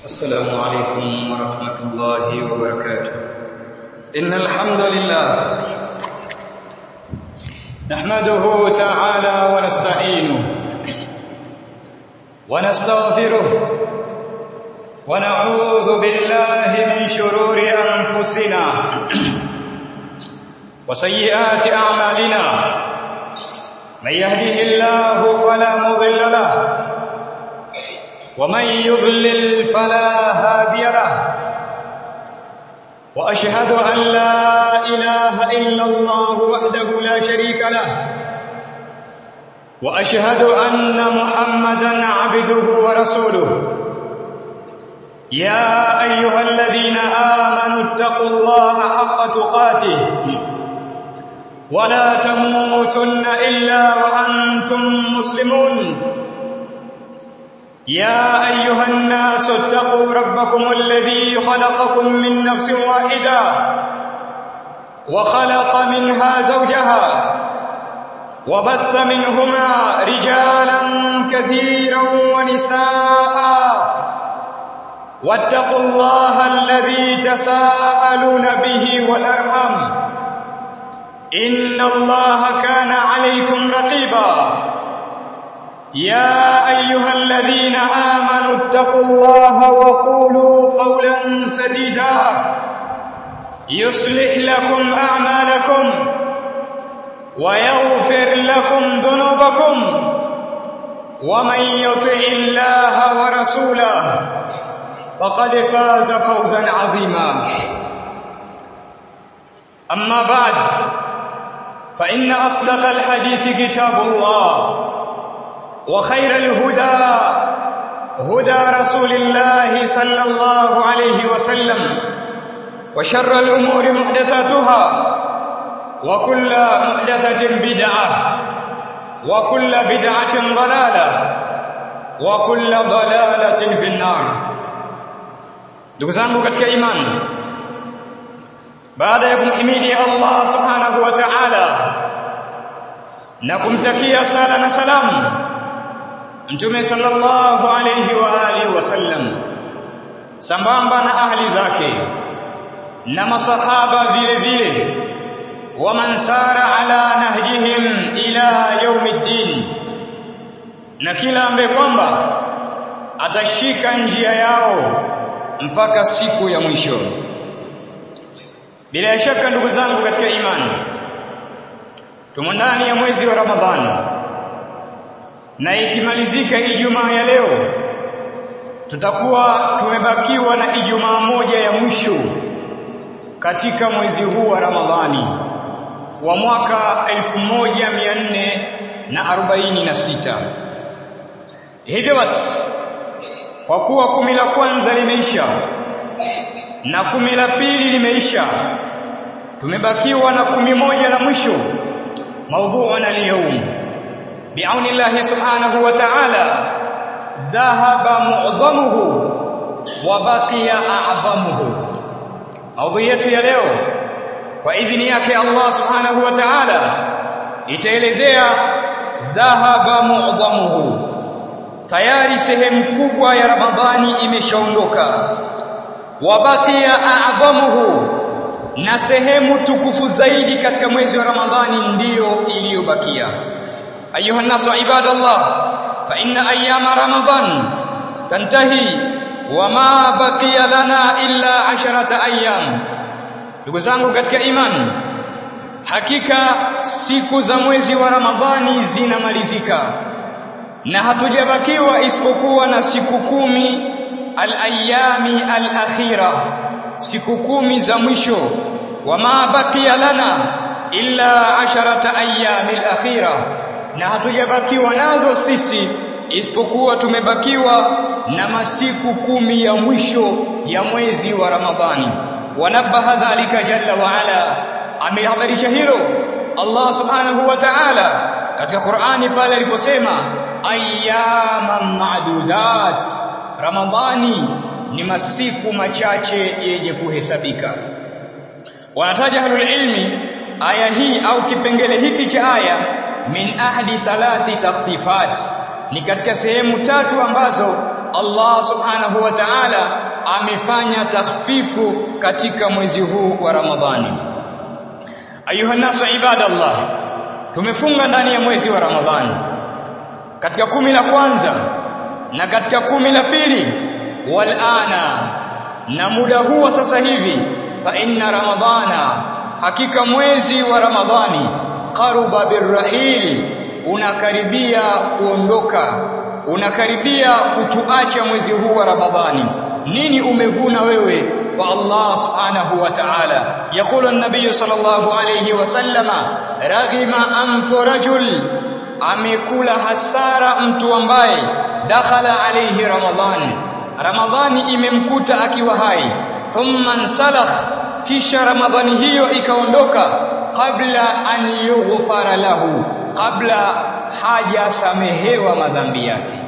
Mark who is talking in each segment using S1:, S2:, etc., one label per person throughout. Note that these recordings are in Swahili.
S1: السلام عليكم ورحمة الله وبركاته إن الحمد لله نحمده تعالى ونستعينه ونستغفره ونعوذ بالله من شرور أنفسنا وسيئات أعمالنا من يهده الله فلا مضل له ومن يضلل فلا هادي له واشهد ان لا اله الا الله وحده لا شريك له واشهد ان محمدا عبده ورسوله يا ايها الذين امنوا اتقوا الله حق تقاته ولا تموتن الا وانتم مسلمون يا ايها الناس اتقوا ربكم الذي خلقكم من نفس واحده وخلق منها زوجها وبث منهما رجالا كثيرا ونساء واتقوا الله الذي تساءلون به والارحم ان الله كان عليكم رقيبا يا ايها الذين امنوا اتقوا الله وقولوا قولا سديدا يصلح لكم اعمالكم ويغفر لكم ذنوبكم ومن يطع الله ورسوله فقد فاز فوزا عظيما اما بعد فان اصدق الحديث كتاب الله وخير الهدى هدى رسول الله صلى الله عليه وسلم وشر الأمور محدثاتها وكل محدثة بدعة وكل بدعة ضلالة وكل ضلالة في النار ndugu zangu katika imani baada ya kumhimidi Allah subhanahu wa ta'ala na kumtakia sala na salamu Mtume sallallahu alayhi wa alihi wasallam sambamba na ahli zake na masahaba vile vile wa man sara ala nahjihim ila yaumiddin na kila ambaye kwamba atashika njia yao mpaka siku ya mwisho bila shaka ndugu zangu katika imani tumo ndani ya mwezi wa Ramadhani na ikimalizika Ijumaa ya leo tutakuwa tumebakiwa na Ijumaa moja ya mwisho katika mwezi huu wa Ramadhani wa mwaka 1446 hivyo basi kwa kuwa kumi la kwanza limeisha na kumi la pili limeisha tumebakiwa na kumi moja la mwisho maudhu'una al-yawm بعون الله سبحانه وتعالى ذهب معظمه وبقي اعظمه maudhui yetu ya leo kwa idhini yake Allah subhanahu wa ta'ala itaelezea dhahaba mu'dhamuhu tayari sehemu kubwa ya ramadhani imeshaondoka wabakia a'dhamuhu na sehemu tukufu zaidi katika mwezi wa ramadhani ndiyo iliyobakia أيها الناس عباد الله فإن أيام رمضان تنتهي وما بقي لنا إلا عشرة أيام ndugu zangu katika imani hakika siku za mwezi wa ramadhani zinamalizika na hatujabakiwa isipokuwa na siku kumi al-ayami al-akhira siku kumi za mwisho wama baqiya lana illa asharata ayami al-akhira na hatujabakiwa nazo sisi isipokuwa tumebakiwa na masiku kumi ya mwisho ya mwezi wa Ramadhani wanabaha dhalika jalla wa ala amehadharisha hilo Allah subhanahu wa ta'ala katika Qur'ani pale aliposema ayyaman ma'dudat Ramadhani ni masiku machache yenye kuhesabika wanataja ahlul ilmi aya hii au kipengele hiki cha aya min ahdi thalathi takhfifat ni katika sehemu tatu ambazo Allah subhanahu wa ta'ala amefanya takhfifu katika mwezi huu wa Ramadhani ayuha nasu ibadallah tumefunga ndani ya mwezi wa Ramadhani katika kumi la kwanza na katika kumi la pili walana na muda huu sasa hivi fa inna ramadhana hakika mwezi wa ramadhani qaruba birrahili unakaribia kuondoka unakaribia kutuacha mwezi huu wa ramadhani nini umevuna wewe kwa Allah subhanahu wa ta'ala yakulu an-nabiy sallallahu alayhi wasallama raghima anfu rajul amekula hasara mtu ambaye dakhala alayhi ramadhan ramadhani imemkuta akiwa hai thumma nsalakh kisha ramadhani hiyo ikaondoka kabla an yughfara lahu kabla hajasamehewa madhambi yake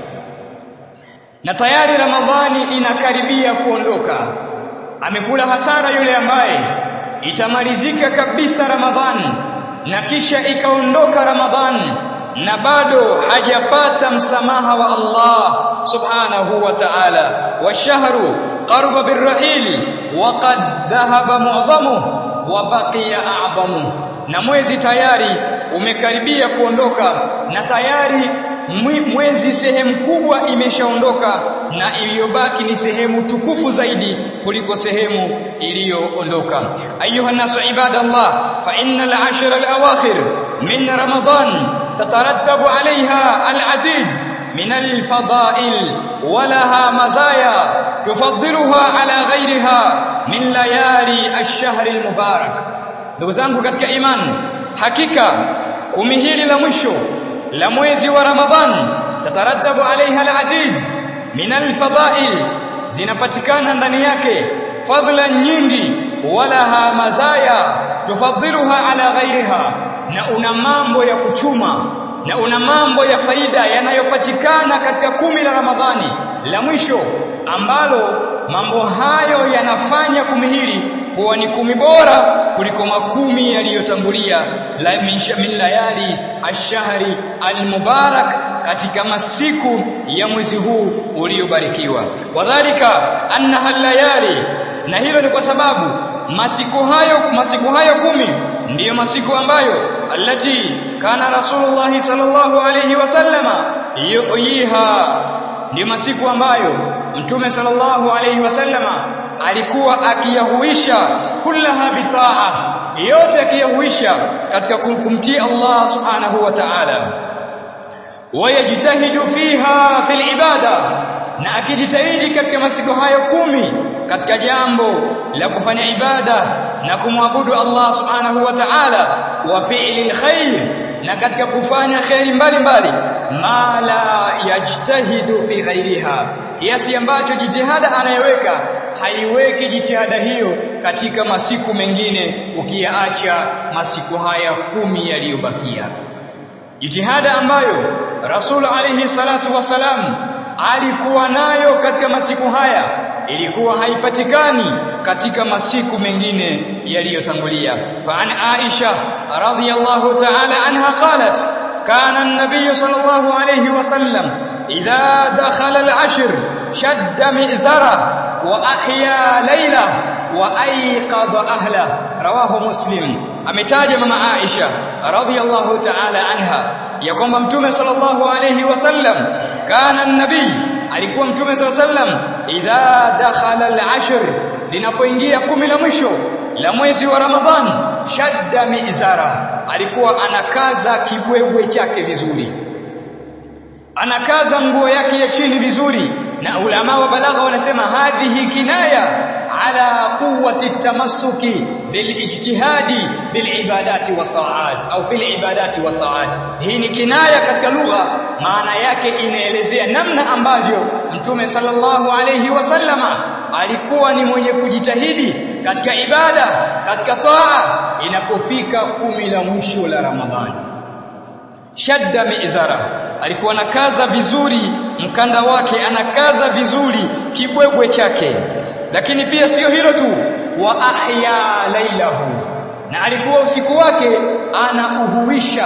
S1: na tayari ramadhani inakaribia kuondoka amekula hasara yule ambaye itamalizika kabisa ramadhani na kisha ikaondoka ramadhani na bado hajapata msamaha wa Allah subhanahu wa ta'ala washahru qarba birrahili wa qad dhahaba mu'dhamuhu wa baqiya a'dhamu na mwezi tayari umekaribia kuondoka na tayari mwezi sehemu kubwa imeshaondoka na iliyobaki ni sehemu tukufu zaidi kuliko sehemu iliyoondoka ayuha nasu ibadallah fa innal ashra al-awakhir min ramadan تترتب عليها العديد من الفضائل ولها مزايا تفضلها على غيرها من ليالي الشهر المبارك ndugu zangu katika imani hakika kumi hili la mwisho la mwezi wa Ramadhan tatarattabu alaiha aladid min alfadail zinapatikana ndani yake fadhila nyingi walaha mazaya tufadhiluha ala ghairiha na una mambo ya kuchuma na una mambo ya faida yanayopatikana katika kumi la Ramadhani la mwisho ambalo mambo hayo yanafanya kumi hili kuwa ni kumi bora kuliko makumi yaliyotangulia la min layali ashahri almubarak katika masiku ya mwezi huu uliobarikiwa wadhalika annaha layali na hilo ni kwa sababu masiku hayo masiku hayo kumi ndiyo masiku ambayo allati kana rasulullah sallallahu alayhi wasallama yuhyiha ndiyo masiku ambayo mtume sallallahu alayhi wasallama alikuwa akiyahuisha kullaha bitaa yote akiyahuisha katika kumtii Allah subhanahu wa ta'ala wayajtahidu fiha fil ibada na akijitahidi katika masiku hayo kumi katika jambo la kufanya ibada na kumwabudu Allah subhanahu wa ta'ala wa fi'li khair na katika kufanya khairi mbalimbali ma la yajtahidu fi ghairiha kiasi ambacho jitihada anayeweka haiweki jitihada hiyo katika masiku mengine ukiyaacha masiku haya kumi yaliyobakia jitihada ambayo Rasul alayhi salatu wasalam alikuwa nayo katika masiku haya ilikuwa haipatikani katika masiku mengine yaliyotangulia fa an Aisha radhiyallahu ta'ala anha qalat kana an-nabiy sallallahu alayhi wasallam idha dakhala al-ashr shadda mi'zara wa ahya layla wa ayqadha ahla rawahu muslim ametaja mama Aisha radhiyallahu ta'ala anha ya kwamba mtume sallallahu alayhi wasallam kana an-nabii alikuwa mtume sallallahu alayhi wasallam idha dakhala al-ashr linapoingia kumi la mwisho la mwezi wa Ramadhan shadda mizara alikuwa anakaza kibwebwe chake vizuri anakaza nguo yake ya chini vizuri na ulama wa balagha wanasema hadhihi kinaya ala quwwati tamassuki bilijtihadi bilibadati wa ta'at au fil ibadati wa ta'at hii ni kinaya katika lugha maana yake inaelezea namna ambavyo mtume sallallahu alayhi wasallama alikuwa ni mwenye kujitahidi katika ibada katika taa inapofika kumi la mwisho la ramadhani shadda mizara alikuwa anakaza vizuri mkanda wake anakaza vizuri kibwebwe chake lakini pia sio hilo tu wa ahya lailahu na alikuwa usiku wake anauhuisha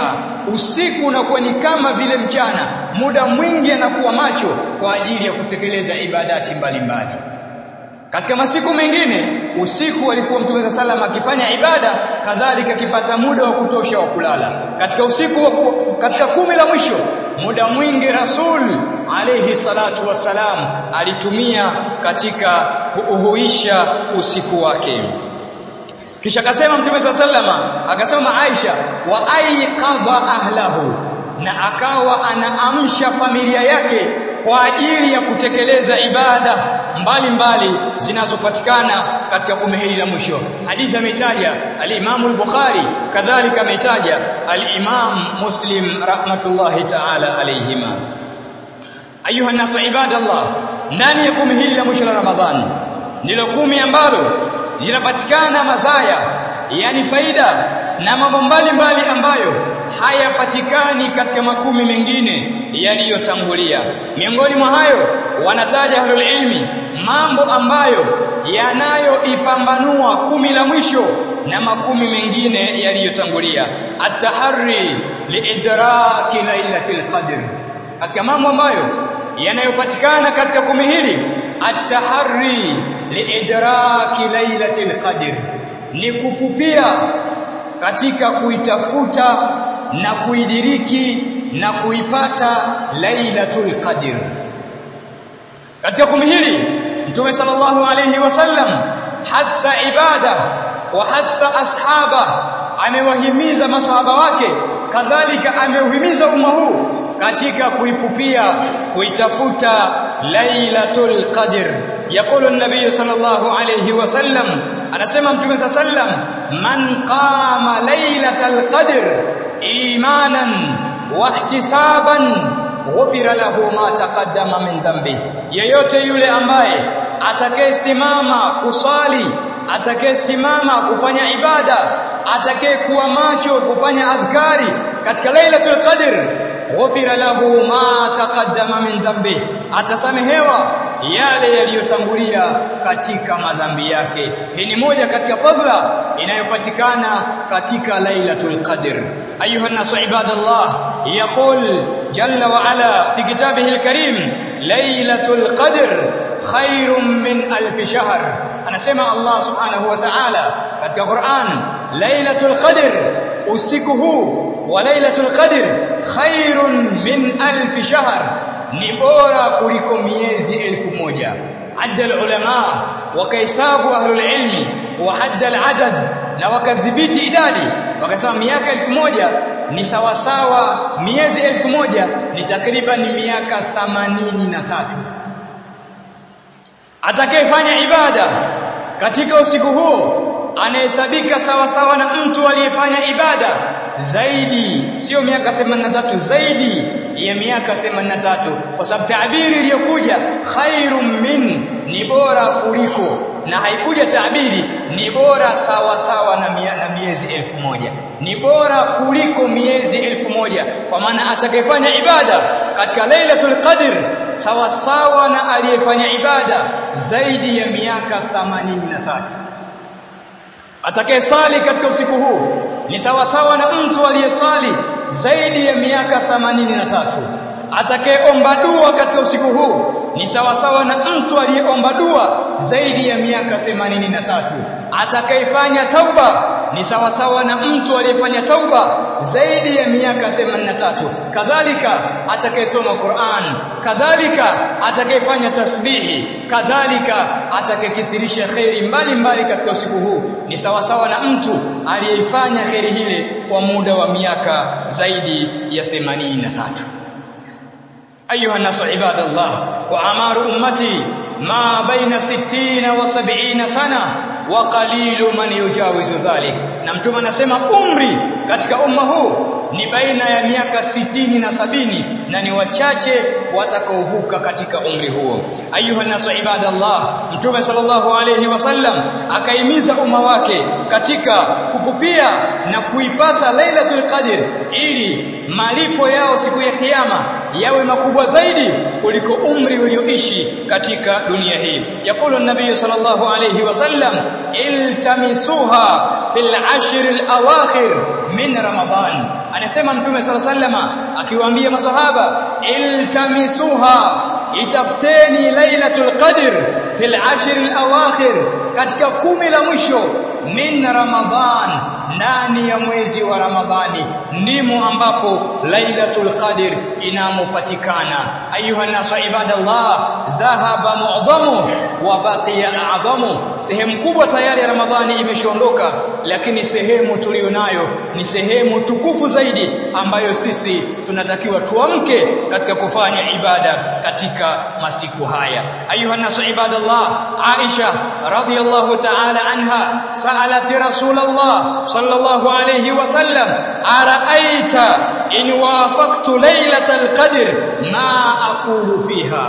S1: usiku unakuwa ni kama vile mchana muda mwingi anakuwa macho kwa ajili ya kutekeleza ibadati mbalimbali mbali. Katika masiku mengine usiku alikuwa Mtume sallam akifanya ibada kadhalika akipata muda wa kutosha wa kulala. Katika usiku katika kumi la mwisho muda mwingi Rasul alayhi salatu wassalam alitumia katika kuuhuisha usiku wake. Kisha akasema Mtume sallama akasema Aisha wa aiqadha ahlahu na akawa anaamsha familia yake kwa ajili ya kutekeleza ibada mbalimbali zinazopatikana katika kumi hili la mwisho. Hadithi ametaja al-Imam al-Bukhari, kadhalika ametaja al-Imam Muslim rahmatullahi ta'ala alayhima. Ayuha nasu ibadallah, ndani ya kumi hili la mwisho la Ramadhani ndilo kumi ambalo linapatikana mazaya, yani faida na mambo mbalimbali ambayo hayapatikani katika makumi mengine yaliyotangulia. Miongoni mwa hayo wanataja ahlul ilmi mambo ambayo yanayoipambanua kumi la mwisho na makumi mengine yaliyotangulia. At-tahari liidraki lailatul qadr, katika mambo ambayo yanayopatikana katika kumi hili at-tahari liidraki lailatul qadr, ni kupupia katika kuitafuta na kuidiriki na kuipata lailatul qadr katika kumi hili mtume sallallahu alayhi wasallam hatha ibada wa hatha ashaba amewahimiza masahaba wake kadhalika ameuhimiza umma huu katika kuipupia kuitafuta lailatul qadr yaqulu an-nabiy sallallahu alayhi wasallam anasema mtume sallam man qama lailatal qadr imanan wa ihtisaban ghufira lahu ma taqaddama min dhanbi yeyote yule ambaye atakayesimama kusali atakayesimama kufanya ibada atakayekuwa macho kufanya adhkari katika lailatul qadr ghufira lahu ma taqaddama min dhanbi atasamehewa yale yaliyotangulia katika madhambi yake hii ni moja katika fadhila inayopatikana katika lailatul qadr ayuha nasu ibadallah yaqul jalla wa ala fi kitabihi alkarim lailatul qadr khairun min alf shahr anasema Allah subhanahu wa ta'ala katika Qur'an lailatul qadr usiku huu wa lailatul qadr khairun min alf shahr ni bora kuliko miezi elfu moja adda ulama wakaisabu ahlul ilmi wa hadda aladad na wakadhibiti idadi wakasema miaka elfu moja ni sawasawa miezi elfu moja ni takriban miaka thamanini na tatu atakayefanya ibada katika usiku huo anahesabika sawa sawa na mtu aliyefanya ibada zaidi sio miaka 83 zaidi ya miaka 83 kwa sababu taabiri iliyokuja khairum min ni bora kuliko na haikuja taabiri ni bora sawa sawa na, mia, na miezi elfu moja ni bora kuliko miezi elfu moja kwa maana atakayefanya ibada katika lailatul qadr sawa sawa na aliyefanya ibada zaidi ya miaka 83 atakayesali katika usiku huu ni sawa sawa na mtu aliyesali zaidi ya miaka 83 atakayeomba dua katika usiku huu ni sawa sawa na mtu aliyeomba dua zaidi ya miaka 83 atakayefanya tauba ni sawa sawa na mtu aliyefanya tauba zaidi ya miaka 83 kadhalika atakayesoma Qur'an kadhalika atakayefanya tasbihi kadhalika atakayekithirisha khairi mbalimbali katika usiku huu ni sawa sawa na mtu aliyeifanya khairi hile kwa muda wa miaka zaidi ya 83 أيها الناس عباد الله وأعمار أمتي ما بين ستين وسبعين سنة وقليل من يجاوز ذلك na mtume anasema umri katika umma huu ni baina ya miaka sitini na sabini na ni wachache watakaovuka katika umri huo ayuha nasu ibadallah mtume sallallahu alayhi wasallam akaimiza umma wake katika kupupia na kuipata lailatul qadr ili malipo yao siku ya kiyama yawe makubwa zaidi kuliko umri ulioishi katika dunia hii yakulu nabii sallallahu alayhi wasallam iltamisuha fil ashr al awakhir min ramadan anasema mtume sallallahu alayhi wasallam akiwaambia masahaba iltamisuha itafuteni lailatul qadr fil ashr al awakhir katika kumi la mwisho min ramadan ndani ya mwezi wa ramadhani ndimo ambapo lailatul qadr inamopatikana ayuha nasu ibadallah dhahaba mu'dhamu wa baqiya a'dhamu sehemu kubwa tayari ya ramadhani imeshaondoka lakini sehemu tulionayo ni sehemu tukufu zaidi ambayo sisi tunatakiwa tuamke katika kufanya ibada katika masiku haya ayuha nasu ibadallah aisha radhiyallahu ta'ala anha sa'alat rasulullah sallallahu alayhi wasallam araaita in wafaqtu laylatal qadr ma aqulu fiha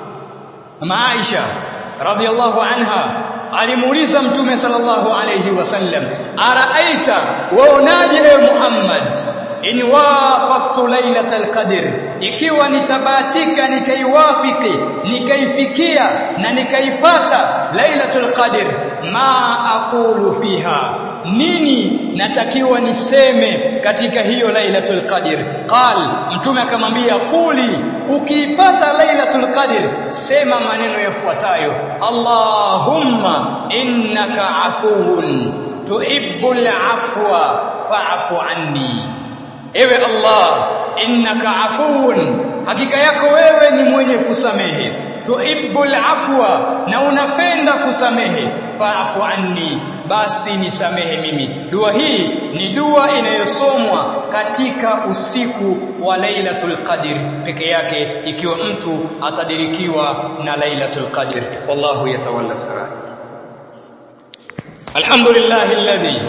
S1: ma aisha radhiyallahu anha alimuuliza mtume sallallahu alayhi wasallam araaita waonaje ewe muhammad in wafaqtu lailatal qadr ikiwa nitabahatika nikaiwafiki nikaifikia na nikaipata lailatul qadr ma aqulu fiha nini natakiwa niseme katika hiyo lailatul qadr qal mtume akamwambia quli ukiipata lailatul qadr sema maneno yafuatayo allahumma innaka afuwun tuhibbul afwa fa'fu anni ewe Allah innaka afuun hakika yako wewe ni mwenye kusamehe tuhibbul afwa na unapenda kusamehe fa'fu anni basi nisamehe mimi dua hii ni dua inayosomwa katika usiku wa Lailatul Qadr peke yake ikiwa mtu atadirikiwa na Lailatul Qadr wallahu yatawalla sarai alhamdulillahi alladhi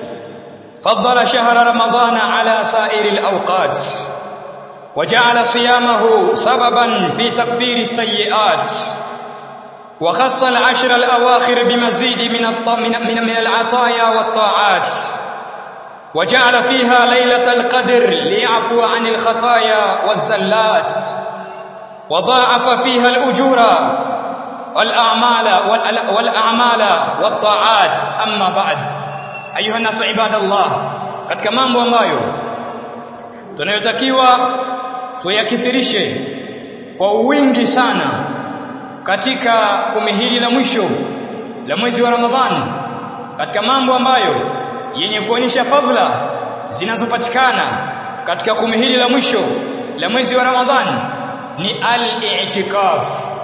S1: فضل شهر رمضان على سائر الأوقات وجعل صيامه سببا في تكفير السيئات وخص العشر الأواخر بمزيد من من من العطايا والطاعات وجعل فيها ليلة القدر ليعفو عن الخطايا والزلات وضاعف فيها الأجور والأعمال والأعمال والطاعات أما بعد ayuha nasu ibadallah katika mambo ambayo tunayotakiwa tuyakithirishe kwa wingi sana katika kumi hili la mwisho la mwezi wa Ramadhani katika mambo ambayo yenye kuonyesha fadhila zinazopatikana katika kumi hili la mwisho la mwezi wa Ramadhani ni al-i'tikaf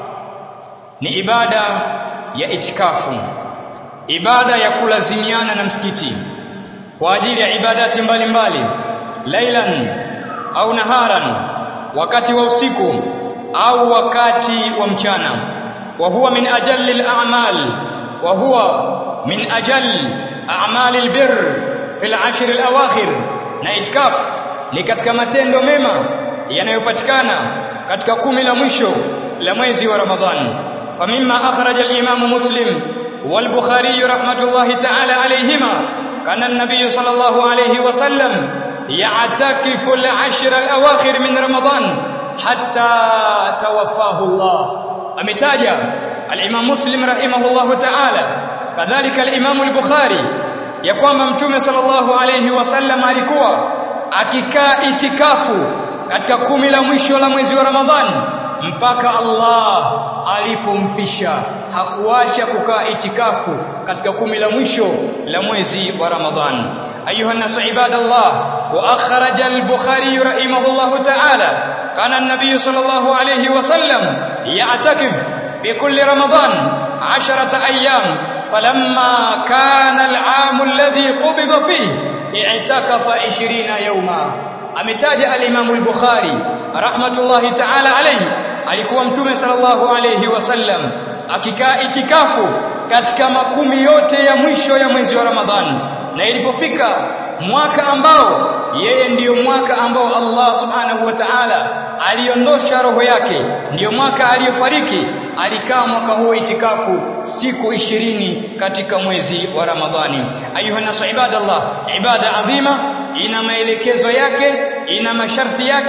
S1: ni ibada ya itikafu ibada ya kulazimiana na msikiti kwa ajili ya ibadati mbalimbali lailan au naharan wakati wa usiku au wakati wa mchana wa huwa min ajalli al-a'mal wa huwa min ajalli a'mali al-birr fi al-ashr al-awakhir na itikaf ni katika matendo mema yanayopatikana katika kumi la mwisho la mwezi wa Ramadhani famimma akhraja al-imam muslim والبخاري رحمة الله تعالى عليهما كان النبي صلى الله عليه وسلم يعتكف العشر الأواخر من رمضان حتى توفاه الله أمتاجا الإمام مسلم رحمه الله تعالى كذلك الإمام البخاري يقوم ممتوم صلى الله عليه وسلم alikuwa akikaa itikafu katika kumi la mwisho la mwezi wa Ramadhani mpaka Allah alipomfisha hakuacha kukaa itikafu katika kumi la mwisho la mwezi wa Ramadhani ayuha nasu ibadallah wa akhraja al-bukhari rahimahullah ta'ala kana an-nabiy sallallahu alayhi wa sallam ya'takif fi kulli ramadan 10 ayyam falamma kana al-'am alladhi qubida fihi i'takafa 20 yawma ametaja al-imam al-bukhari rahmatullahi ta'ala alayhi alikuwa mtume sallallahu alayhi wasallam akikaa itikafu katika makumi yote ya mwisho ya mwezi wa Ramadhani na ilipofika mwaka ambao yeye ndiyo mwaka ambao Allah subhanahu wa ta'ala aliondosha roho yake ndiyo mwaka aliyofariki alikaa mwaka huo itikafu siku ishirini katika mwezi wa Ramadhani ayuha nasu ibadallah ibada adhima ina maelekezo yake ina masharti yake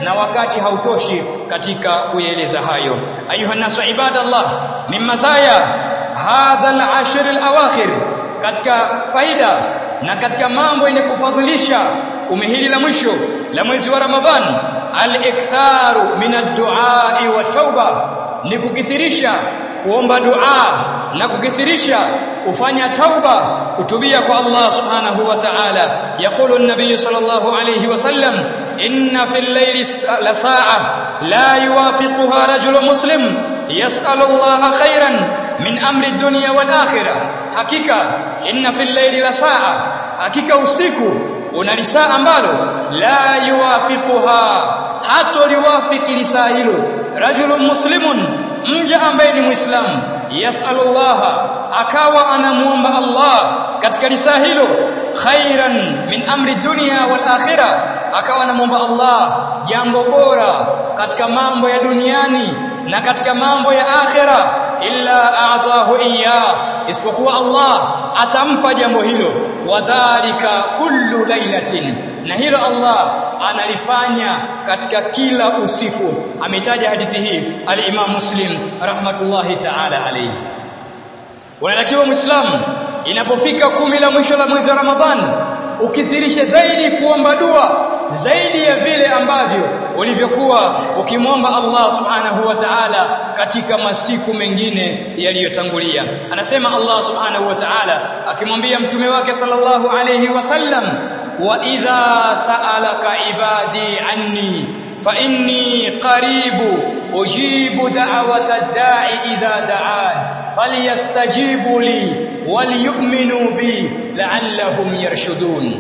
S1: na wakati hautoshi katika kueleza hayo ayuha nasu ibadallah min mazaya hadha al-ashr al-awakhir katika faida na katika mambo yenye kufadhilisha kumi hili la mwisho la mwezi wa Ramadhan al-iktharu min ad-du'a wa tauba ni kukithirisha kuomba dua na kukithirisha kufanya tauba kutubia kwa Allah subhanahu wa ta'ala yaqulu an-nabiy sallallahu alayhi wasallam inna fil layli la sa'a la yuwafiquha rajulun muslim yas'alu Allah khairan min amri ad-dunya wal akhirah hakika inna fil layli la sa'a hakika usiku una lisaa ambalo la yuwafiquha hatoliwafiki lisaa hilo rajulun muslimun mja ambaye ni muislamu yasalullaha akawa anamuomba Allah katika lisaa hilo khairan min amri dunya wal akhirah akawa anamuomba Allah jambo bora katika mambo ya duniani na katika mambo ya akhira illa a'tahu iya isipokuwa Allah atampa jambo hilo wadhālika kullu lailatin na hilo Allah analifanya katika kila usiku ametaja hadithi hii al-Imam Muslim rahmatullahi ta'ala alayhi unatakiwa muislamu inapofika kumi la mwisho la mwezi wa Ramadhani ukithirishe zaidi kuomba dua zaidi ya vile ambavyo ulivyokuwa ukimwomba Allah subhanahu wa ta'ala katika masiku mengine yaliyotangulia anasema Allah subhanahu wa ta'ala akimwambia mtume wake sallallahu alayhi wasallam wa idha sa'alaka ibadi anni fa inni qaribu ujibu da'wata ad-da'i idha da'an falyastajibu li waliyu'minu bi la'allahum yarshudun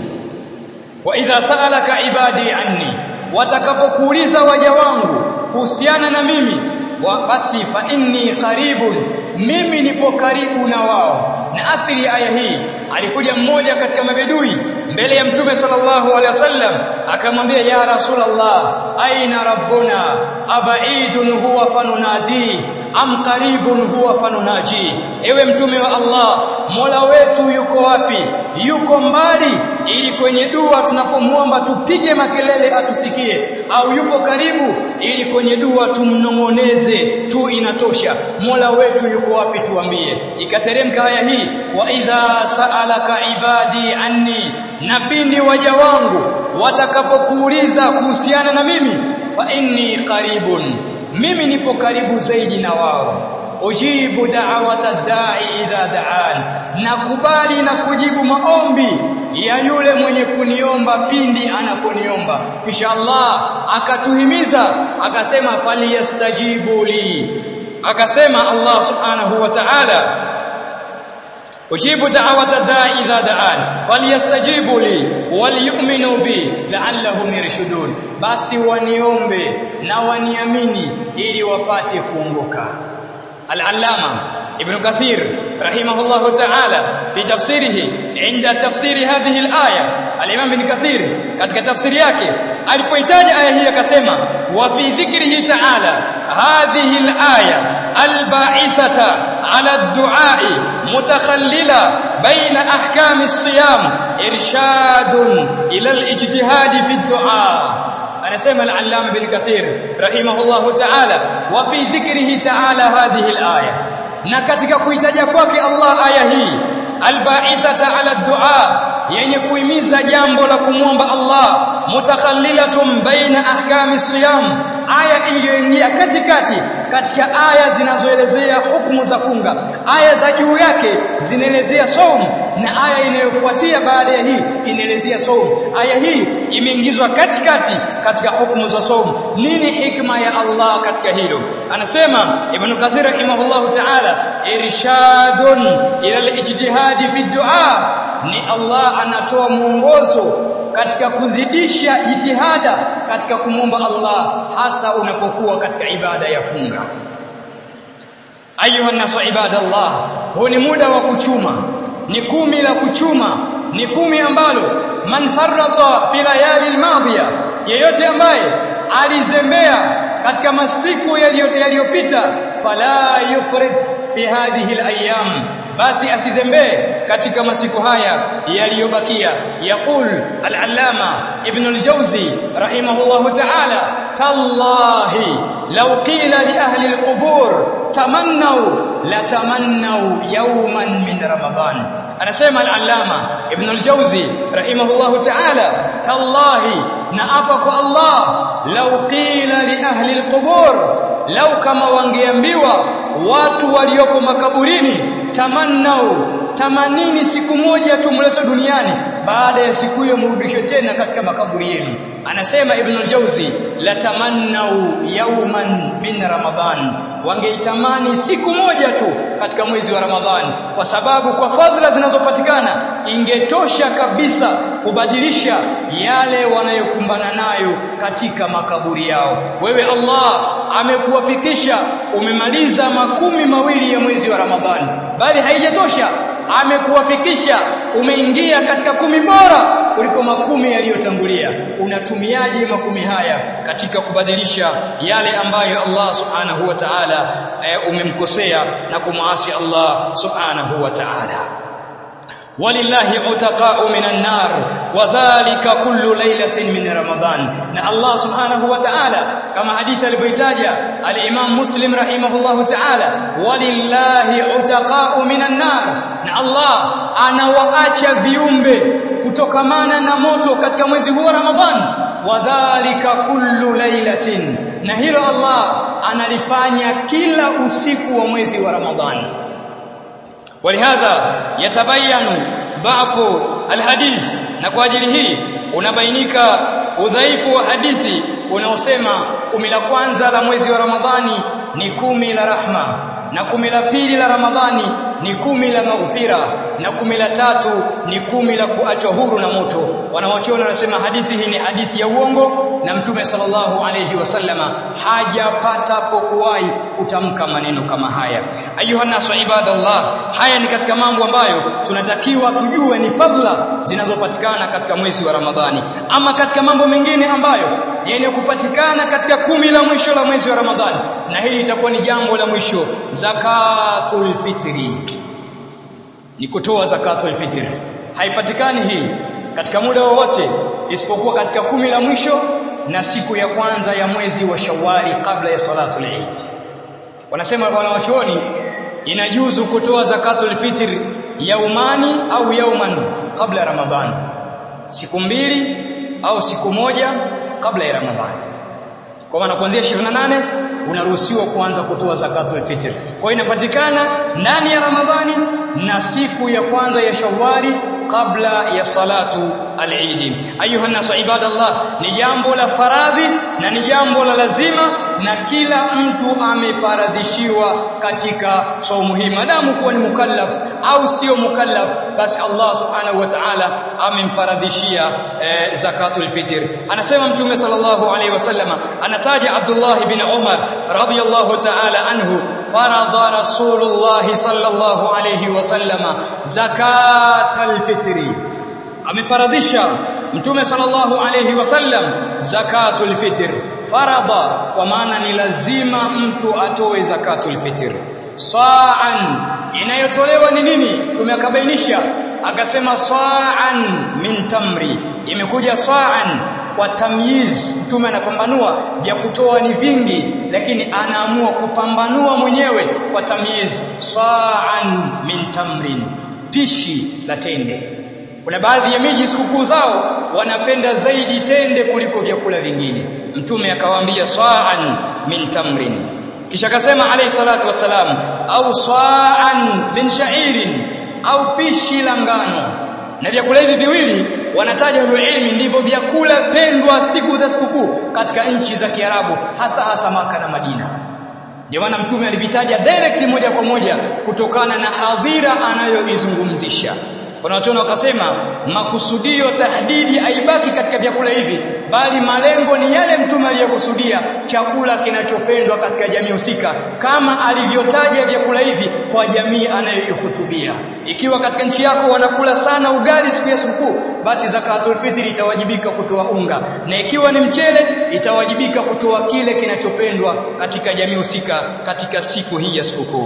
S1: wa idha sa'alaka ibadi anni watakapokuuliza waja wangu kuhusiana na mimi wa basi fa inni qaribun mimi nipo karibu na wao na asili ya aya hii alikuja mmoja katika mabedui mbele ya mtume sallallahu alaihi wasallam akamwambia ya rasulullah aina rabbuna abaidun huwa fanunadi am qaribun huwa fanunaji ewe mtume wa Allah Mola wetu yuko wapi yuko mbali ili kwenye dua tunapomwomba tupige makelele atusikie au yupo karibu ili kwenye dua tumnong'oneze tu inatosha Mola wetu yuko wapi tuambie ikateremka aya hii wa idha sa'alaka ibadi anni na pindi waja wangu watakapokuuliza kuhusiana na mimi fa inni qaribun mimi nipo karibu zaidi na wao ujibu da'wata da'i idha da'an nakubali na kujibu maombi ya yule mwenye kuniomba pindi anaponiomba kisha Allah akatuhimiza akasema falyastajibu li akasema Allah subhanahu wa ta'ala ujibu da'wata da'i idha da'an falyastajibu li waliyu'minu bi la'allahum yarshudun basi waniombe na waniamini ili wapate kuongoka al-allama ibn kathir rahimahullah ta'ala fi tafsirihi inda tafsiri hadhihi al-aya al-imam ibn kathir katika tafsiri yake alipohitaji aya hii akasema wa fi dhikrihi ta'ala hadhihi al-aya al-ba'ithata ala ad-du'a mutakhallila baina ahkam as-siyam irshadun ila al-ijtihad fi ad-du'a anasema al-allama ibn kathir rahimahullah ta'ala wa fi dhikrihi ta'ala hadhihi al-aya na katika kuitaja kwake Allah aya hii alba'ithata ala du'a yenye kuhimiza jambo la kumwomba Allah mutakhallilatun baina ahkami siyam aya iliyoingia katikati katika aya zinazoelezea hukumu za funga aya za juu yake zinaelezea saum na aya inayofuatia baada ya hii inaelezea saum aya hii imeingizwa katikati katika hukumu za saum nini hikma ya Allah katika hilo anasema ibn kathir rahimahullahu ta'ala irshadun ila al-ijtihadi fi du'a ni Allah anatoa mwongozo katika kuzidisha jitihada katika kumwomba Allah hasa unapokuwa katika ibada ya funga ayuha nasu ibadallah huu ni muda wa kuchuma ni kumi la kuchuma ni kumi ambalo man farrata fi layali almadhiya yeyote ambaye alizembea katika masiku yaliyopita fala yufrid fi hadhihi alayam basi asizembee katika masiku haya yaliyobakia yaqul al-allama ibn al-jawzi rahimahullahu ta'ala tallahi law qila li ahli alqubur tamannaw latamannaw yawman min ramadan anasema al-allama ibn al-jawzi rahimahullahu ta'ala tallahi na apa kwa Allah law qila li ahli alqubur law kama wangeambiwa watu walioko makaburini tamannau tamanini siku moja tumlete duniani baada ya siku hiyo mrudishe tena katika makaburi yenu anasema ibn al-jawzi la tamannau yawman min ramadan wangeitamani siku moja tu katika mwezi wa ramadhani kwa sababu kwa fadhila zinazopatikana ingetosha kabisa kubadilisha yale wanayokumbana nayo katika makaburi yao wewe Allah amekuwafikisha umemaliza makumi mawili ya mwezi wa ramadhani bali haijatosha amekuwafikisha umeingia katika kumi bora kuliko makumi yaliyotangulia unatumiaje makumi haya katika kubadilisha yale ambayo Allah subhanahu wa ta'ala e, umemkosea na kumasi Allah subhanahu wa ta'ala walillahi utaqa'u minan nar wadhālika kullu laylatin min ramadan na Allah subhanahu wa ta'ala kama hadithi alipoitaja al-Imam Muslim rahimahullahu ta'ala walillahi utaqa'u minan nar na Allah anawaacha viumbe kutokamana na moto katika mwezi huu wa Ramadhan wadhālika kullu laylatin na hilo Allah analifanya kila usiku wa mwezi wa Ramadhani ولهذا يتبين ضعف الحديث na kwa ajili hii unabainika udhaifu wa hadithi unaosema kumi la kwanza la mwezi wa Ramadhani ni kumi la rahma na kumi la pili la Ramadhani ni kumi la maghfira na kumi la tatu ni kumi la kuachwa huru na moto wanawachuoni wanasema hadithi hii ni hadithi ya uongo na mtume sallallahu alayhi wasallama hajapata pokuwahi kutamka maneno kama haya ayuha nasu ibadallah haya ni katika mambo ambayo tunatakiwa tujue ni fadhila zinazopatikana katika mwezi wa Ramadhani ama katika mambo mengine ambayo yenye kupatikana katika kumi la mwisho la mwezi wa Ramadhani na hili litakuwa ni jambo la mwisho zakatul fitri ni kutoa zakatul fitri haipatikani hii katika muda wowote isipokuwa katika kumi la mwisho na siku ya kwanza ya mwezi wa Shawwali kabla ya salatul Eid wanasema wanawachuoni inajuzu kutoa zakatul fitr yaumani au yauman kabla ya Ramadhani siku mbili au siku moja kabla ya Ramadhani kwa maana kuanzia 28 unaruhusiwa kuanza kutoa zakatul fitr kwa hiyo inapatikana ndani ya Ramadhani na siku ya kwanza ya Shawwali kabla ya salatu al-Eid ayuha nasu ibadallah ni jambo la faradhi na ni jambo la lazima na kila mtu amefaradhishiwa katika saumu hii madamu kuwa ni mukallaf au sio mukallaf basi Allah subhanahu wa ta'ala amemfaradhishia eh, zakatul fitr anasema mtume sallallahu alaihi wasallama anataja Abdullah ibn Umar radiyallahu ta'ala anhu faradha rasulullah sallallahu alaihi wasallama zakatul fitri amefaradhisha mtume sallallahu alayhi wasallam zakatul fitr faradha kwa maana ni lazima mtu atoe zakatul fitr sa'an inayotolewa ni nini tumekabainisha akasema sa'an min tamri imekuja sa'an kwa tamyiz mtume anapambanua vya kutoa ni vingi lakini anaamua kupambanua mwenyewe kwa tamyiz sa'an min tamrin pishi la tende kuna baadhi ya miji sikukuu zao wanapenda zaidi tende kuliko vyakula vingine mtume akawaambia sa'an min tamrin kisha akasema alayhi salatu wasalam au sa'an min sha'irin au pishi la ngano na vyakula hivi viwili wanataja ilmi ndivyo vyakula pendwa siku za sikukuu katika nchi za Kiarabu hasa hasa maka na Madina ndio maana mtume alivitaja direct moja kwa moja kutokana na hadhira anayoizungumzisha wanaotona wakasema makusudio tahdidi haibaki katika vyakula hivi bali malengo ni yale mtume aliyokusudia chakula kinachopendwa katika jamii husika kama alivyotaja vyakula hivi kwa jamii anayoihutubia ikiwa katika nchi yako wanakula sana ugali siku ya sikukuu basi zakatul fitri itawajibika kutoa unga na ikiwa ni mchele itawajibika kutoa kile kinachopendwa katika jamii husika katika siku hii ya sikukuu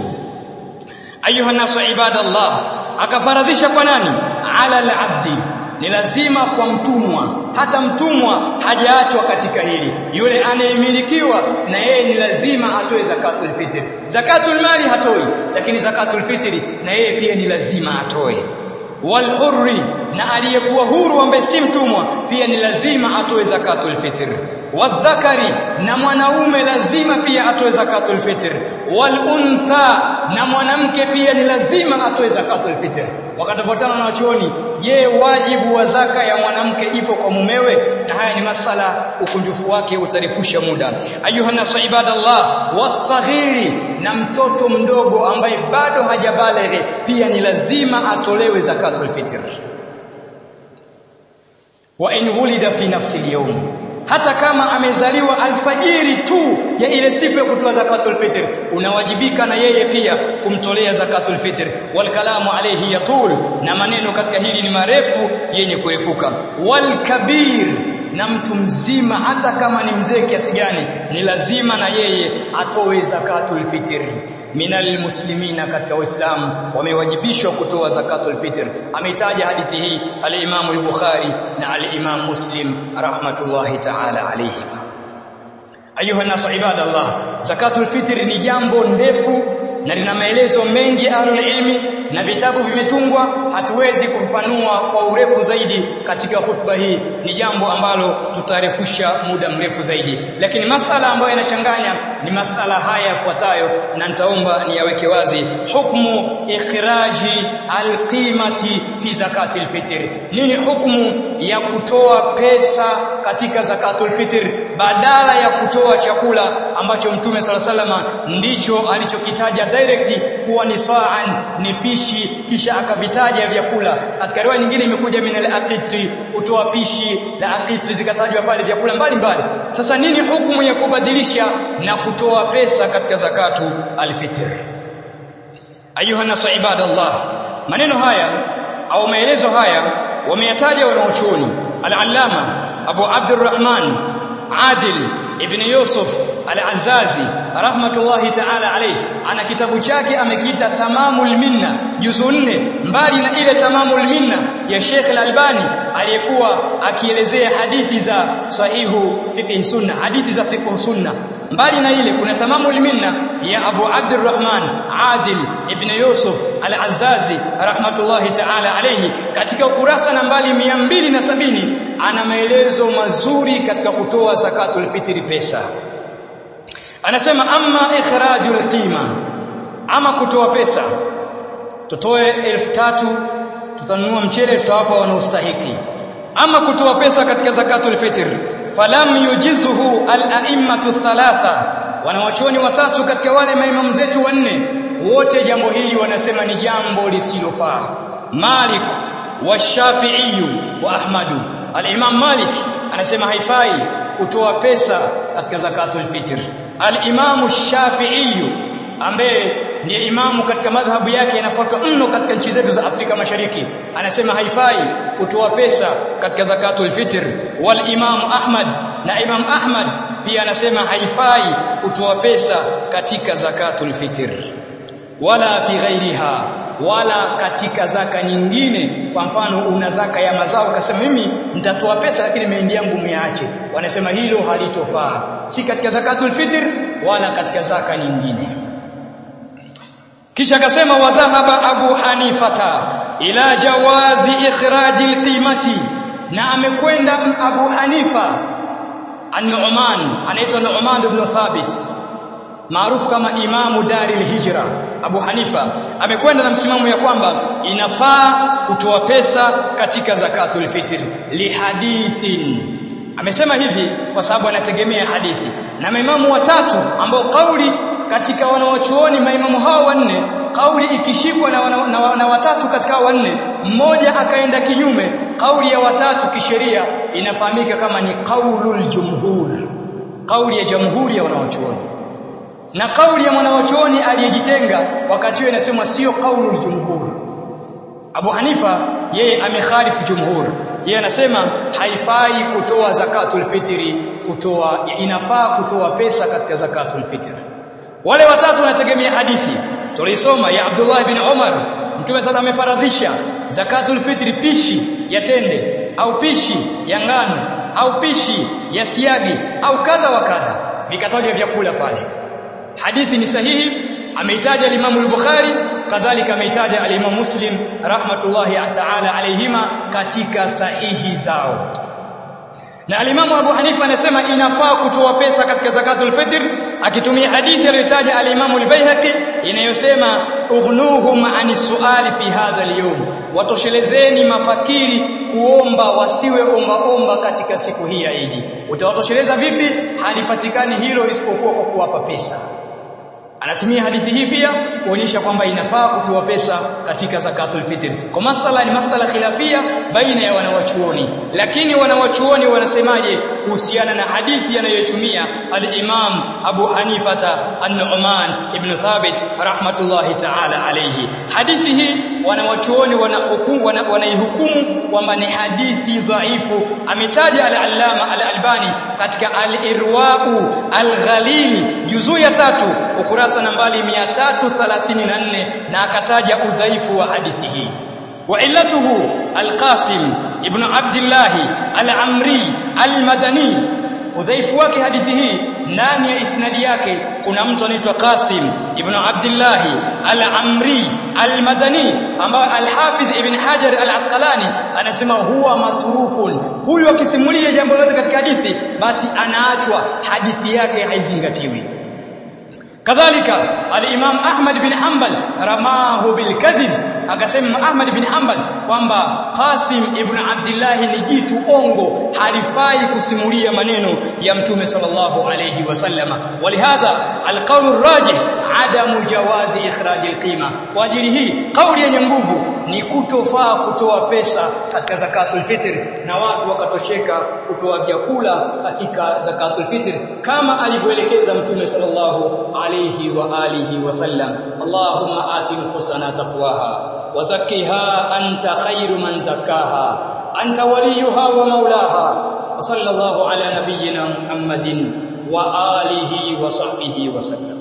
S1: ayuha nasu ibadallah akafaradhisha kwa nani ala al-abdi ni lazima kwa mtumwa hata mtumwa hajaachwa katika hili yule anayemilikiwa na yeye ni lazima atoe zakatul fitri zakatul mali hatoi lakini zakatul fitri na yeye pia ni lazima atoe walhurri na aliyekuwa huru ambaye si mtumwa pia ni lazima atoe zakatul fitr wadhakari na mwanaume lazima pia atoe zakatul fitr waluntha na mwanamke pia ni lazima atoe zakatul fitr wakatopatana na wachuoni je wajibu wa zaka ya mwanamke ipo kwa mumewe na haya ni masala ukunjufu wake utarifusha muda ayuha nasu ibadallah wasaghiri na mtoto mdogo ambaye bado hajabaleghe pia ni lazima atolewe zakatul fitr wa in wulida fi nafsi al hata kama amezaliwa alfajiri tu ya ile siku ya kutoa zakatul fitr unawajibika na yeye pia kumtolea zakatul fitr wal kalamu alayhi yatul na maneno katika hili ni marefu yenye kurefuka wal kabir na mtu mzima hata kama ni mzee kiasi gani ni lazima na yeye atoe zakatul fitr minal muslimina katika waislamu wamewajibishwa kutoa zakatul fitr ameitaja hadithi hii al-Imam al-Bukhari na al-Imam Muslim rahmatullahi ta'ala alayhi ayuha nasu ibadallah zakatul fitr ni jambo ndefu na lina maelezo mengi ahlul ilmi na vitabu vimetungwa hatuwezi kufafanua kwa urefu zaidi katika hutuba hii ni jambo ambalo tutarefusha muda mrefu zaidi lakini masala ambayo yanachanganya ni masala haya yafuatayo na nitaomba niyaweke wazi hukmu ikhraji alqimati fi zakati alfitr nini hukmu ya kutoa pesa katika zakatul fitr badala ya kutoa chakula ambacho mtume sala salama ndicho alichokitaja direct kuwa ni sa'an ni pishi kisha akavitaja vyakula katika riwaya nyingine imekuja min al-aqiti kutoa pishi la aqiti zikatajwa pale vyakula mbalimbali sasa nini hukumu ya kubadilisha na kutoa pesa katika zakatu al-fitr ayuha nasu ibadallah maneno haya au maelezo haya wameyataja wanaochuoni al-allama abu abdurrahman adil ibn yusuf al-azazi rahmatullahi ta'ala alayhi ana kitabu chake amekiita tamamul minna juzu nne mbali na ile tamamul minna ya Sheikh al-Albani aliyekuwa akielezea hadithi za sahihu fiqh sunna hadithi za fiqh sunna mbali na ile kuna tamamul minna ya Abu Abdurrahman Adil ibn Yusuf al-Azazi rahmatullahi ta'ala alayhi katika ukurasa nambari 270 ana maelezo mazuri katika kutoa zakatul fitri pesa anasema amma ikhrajul qima ama kutoa pesa tutoe elfu tatu tutanunua mchele tutawapa wanaostahiki ama kutoa pesa katika zakatul fitr falam yujizuhu al-a'immatu thalatha wanawachoni watatu katika wale maimamu zetu wanne wote jambo hili wanasema ni jambo lisilofaa Malik wa Shafi'i wa Ahmadu al-Imam Malik anasema haifai kutoa pesa katika zakatul fitr al-Imam Shafi'i ambaye ndiye imamu katika madhhabu yake yanafuatwa mno katika nchi zetu za Afrika Mashariki anasema haifai kutoa pesa katika zakatul fitr wal Imam Ahmad na Imam Ahmad pia anasema haifai kutoa pesa katika zakatul fitr wala fi ghairiha wala katika zaka nyingine kwa mfano una zaka ya mazao ukasema mimi nitatoa pesa lakini mahindi yangu miache wanasema hilo halitofaa si katika zakatul fitr wala katika zaka nyingine kisha akasema wa dhahaba abu hanifata ila jawazi ikhraji alqimati na amekwenda abu hanifa an-nu'man anaitwa nu'man ibn thabit maarufu kama imamu daril hijra Abu Hanifa amekwenda na msimamo ya kwamba inafaa kutoa pesa katika zakatul fitr lihadithin amesema hivi kwa sababu anategemea hadithi na maimamu watatu ambao kauli katika wanawachuoni maimamu hao wanne kauli ikishikwa na, wana, na, na watatu katika wanne mmoja akaenda kinyume kauli ya watatu kisheria inafahamika kama ni qaulul jumhur kauli ya jamhuri ya wanawachuoni na kauli ya mwanawachuoni aliyejitenga wakati huo inasemwa sio kaulu jumhur Abu Hanifa yeye amekhalifu jumhur yeye anasema haifai kutoa zakatul fitri kutoa inafaa kutoa pesa katika zakatul fitri wale watatu wanategemea hadithi tulisoma ya Abdullah ibn Umar mtume sasa amefaradhisha zakatul fitri pishi ya tende au pishi ya ngano au pishi ya siagi au kadha wa kadha vikatajwa vyakula pale hadithi ni sahihi ameitaja al-Imam al-Bukhari kadhalika ameitaja al-Imam Muslim rahmatullahi ta'ala alayhima katika sahihi zao na al-Imam Abu Hanifa anasema inafaa kutoa pesa katika zakatul fitr akitumia hadithi aliyotaja al-Imam al-Baihaqi inayosema ughnuhum ani suali fi hadha al-yawm watoshelezeni mafakiri kuomba wasiwe omba omba katika siku hii ya Idi utawatosheleza vipi halipatikani hilo isipokuwa kwa kuwapa pesa anatumia hadithi hii pia kuonyesha kwamba inafaa kutoa pesa katika zakatul fitr kwa masala ni masala khilafia baina ya wanawachuoni lakini wanawachuoni wanasemaje kuhusiana na hadithi anayotumia al-Imam Abu Hanifata an-Nu'man ibn Thabit rahmatullahi ta'ala alayhi hadithi hii wanawachuoni wanahukumu wanaihukumu kwamba ni hadithi dhaifu ametaja al-Allama al-Albani katika al-Irwa'u al-Ghalil juzuu ya tatu ukurasa nambari 334 na akataja udhaifu wa hadithi hii وعلته القاسم ابن عبد الله العمري المدني udhaifu wake hadithi hii ndani ya isnadi yake kuna mtu anaitwa Qasim ibn Abdullah al-Amri al-Madani ambaye al-Hafiz ibn Hajar al-Asqalani anasema huwa maturukun huyu akisimulia jambo lote katika hadithi basi anaachwa hadithi yake haizingatiwi kadhalika al-Imam Ahmad bin Hanbal ramahu bil kadhib akasema Ahmad bin Hanbal kwamba Qasim ibn Abdullah ni jitu ongo halifai kusimulia maneno ya Mtume sallallahu alayhi wasallama walihadha alqawl arrajih adamu jawazi ikhraj alqima kwa ajili hii kauli yenye nguvu ni kutofaa kutoa pesa katika zakatul fitr na watu wakatosheka kutoa vyakula katika zakatul fitr kama alivyoelekeza Mtume sallallahu alayhi wa alihi wasallam Allahumma ati nufusana taqwaha وزكها أنت خير من زكاها أنت وليها ومولاها وصلى الله على نبينا محمد وآله وصحبه وسلم